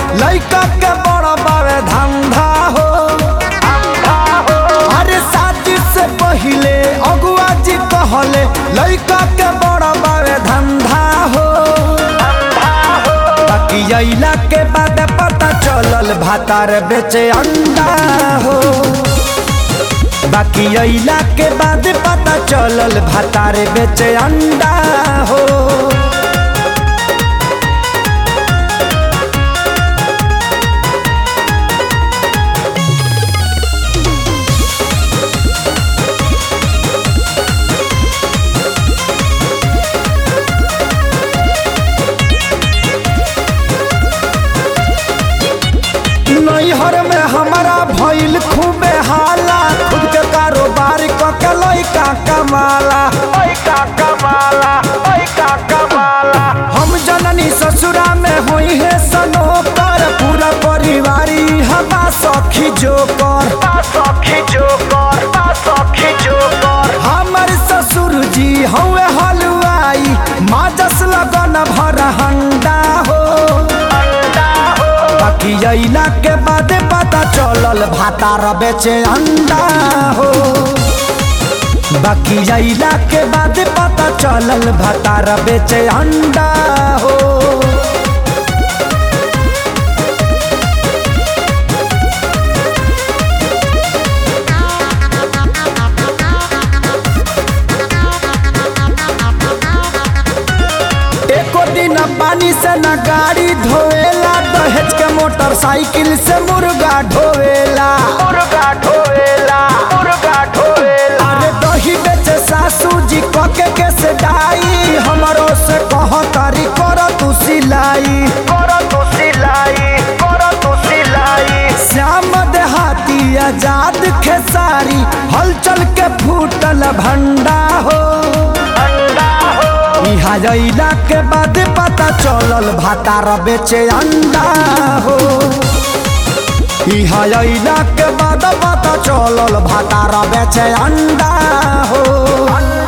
लइका के बड़ा बावे धंधा हो अरे शादी से पहिले अगुआ जी कहले लइका के बड़ा बावे धंधा हो बाकी अइला के बाद पता चलल भातार बेचे अंडा हो बाकी अइला के बाद पता चलल भातार बेचे अंडा हो नैहर में हमारा भइल खूबे हाला खुद के कारोबार क के लइका कमाला लइका कमाला लइका कमाला हम जननी ससुरा में होई है सनोकर पूरा परिवारी हमा सखी जोकर सखी जोकर सखी जोकर हमर ससुर जी हवे हलवाई माजस लगन भर हंडा हो बाकी अइला के बाद पता चलल भातार बेचे अंडा हो बाकी अइला के बाद पता चलल भातार बेचे अंडा हो एको दिन पानी से न गाड़ी धोएला दहेज के मोटरसाइकिल से मुर्गा ढोवेला मुर्गा ढोवेला मुर्गा ढोवेला अरे दही बेचे सासू जी कके के से डाई हमरो से कह तारी कर तू सिलाई कर तू सिलाई कर तू सिलाई श्याम देहाती आजाद खेसारी हलचल के फूटल भंडा हो इहा अइला के बाद पता चलल भातार बेचे अंडा हो इहा अइला के बाद पता चलल भातार बेचे अंडा हो